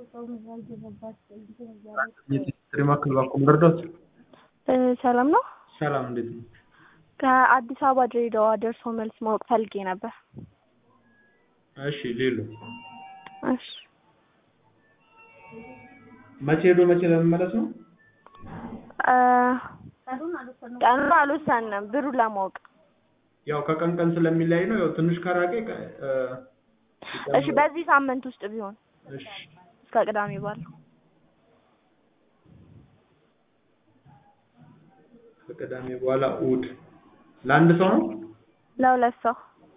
ማዕከል ባንኮ መርዳት ሰላም ነው። ሰላም እንዴት ነው? ከአዲስ አበባ ድሬዳዋ ደርሶ መልስ ማወቅ ፈልጌ ነበር። እሺ ሌሎ እሺ መቼ ሄዶ መቼ ለመመለስ ነው? እ ቀኑን አልወሰንም ብሩን ለማወቅ። ያው ከቀን ቀን ስለሚለያይ ነው። ያው ትንሽ ከራቀ ቀ- እ እሺ በዚህ ሳምንት ውስጥ ቢሆን እሺ እስከ ቅዳሜ ባለው ከቅዳሜ በኋላ እሑድ ለአንድ ሰው ነው? ለሁለት ሰው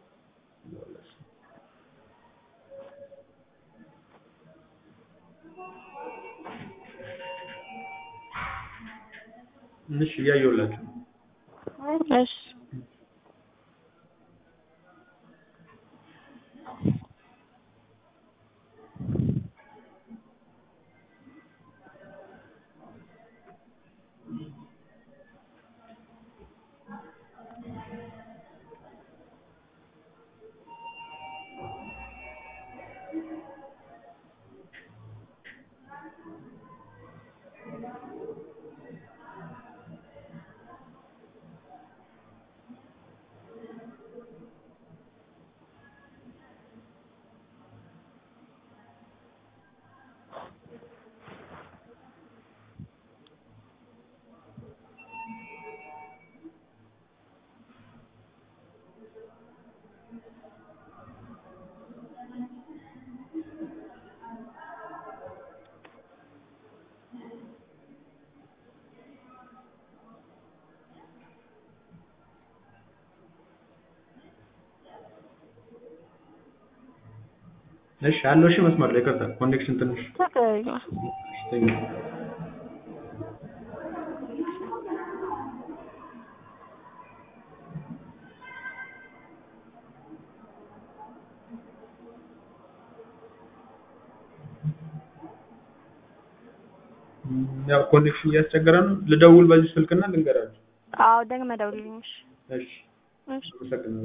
እሺ እያየሁላችሁ ነው። እሺ እሺ አለው። እሺ መስመር ላይ ይቅርታ ኮኔክሽን ትንሽ ችግር የለም። እሺ፣ ተኝ ያው ኮኔክሽን እያስቸገረ ነው። ልደውል በዚህ ስልክና ልንገራችሁ። አዎ ደግመህ ደውልልኝ። እሺ እሺ እሺ አመሰግናለሁ።